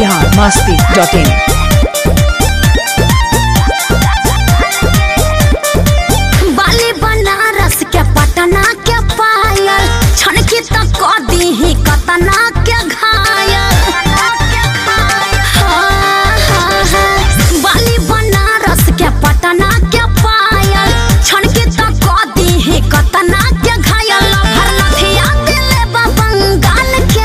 Bihar Masti dot इन बाली बनारस के पटना के पायल छनकी तक क दीही कतना के घायल हाँ, हाँ, हाँ। बाली बनारस के पटना के पायल छनकी तक क दीही कतना के घायल भर नथिया दिले बा बंगाल के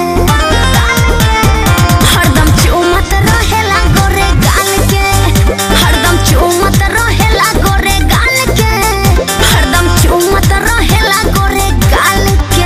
हरदम चुमत रहेला गोरे गाल के हरदम चुमत रहेला गोरे गाल के हरदम चुमत रहेला गोरे गाल के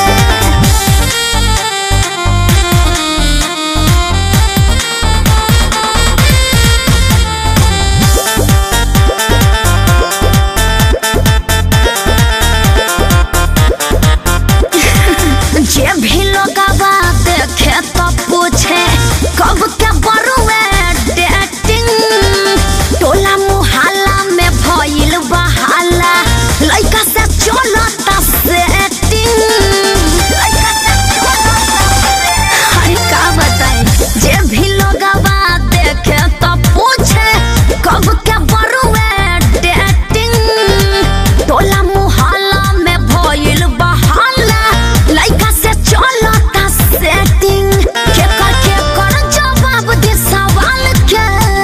जे भी लोग देखे तो पूछे कब के बरुए डेटिंग टोला मुहल्ला में भइल बहाला लइका से चलता सेटिंग लइका से चलता अरे का बताई जे भी लोग देखे तो पूछे कब के बरुए डेटिंग टोला मुहल्ला में भइल बहाला लइका से चलता सेटिंग के कर के कर जवाब दे सवाल के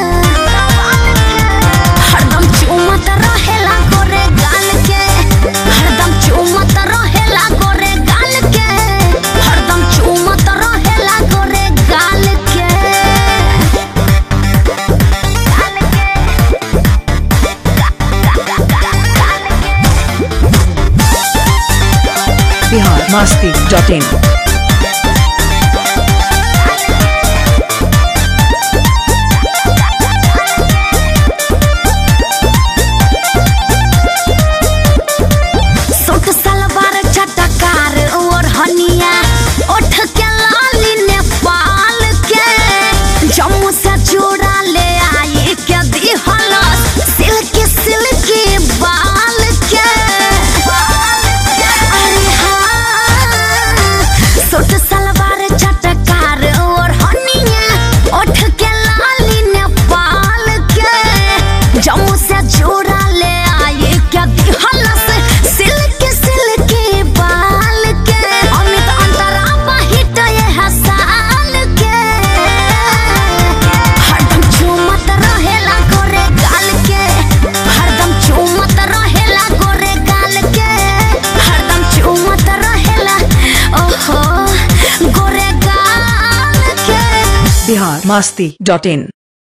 हरदम चुमत रहेला गोरे गाल के हरदम चुमत रहेला गोरे गाल के हरदम चुमत रहेला गोरे गाल के Bihar Masti dot in suit सलवार चटकार और हनिया ओठ के लाली नेपाल के जम्मू से चूड़ा ले आई के दिहल सिल्की सिल्की बाल के अरे हाँ सूट सलवार चटकार और हनिया ओठ के लाली नेपाल के जम्मू से चूड़ा ले आई के दिहल सिल्की सिल्की बाल के अमित अंतरा बहिट ये हसाल के हरदम चुमत रहेला गोरे गाल के हरदम चुमत रहेला गोरे गाल के हरदम चुमत रहेला ओहो गोरे गाल के बिहार मस्ती डॉट इन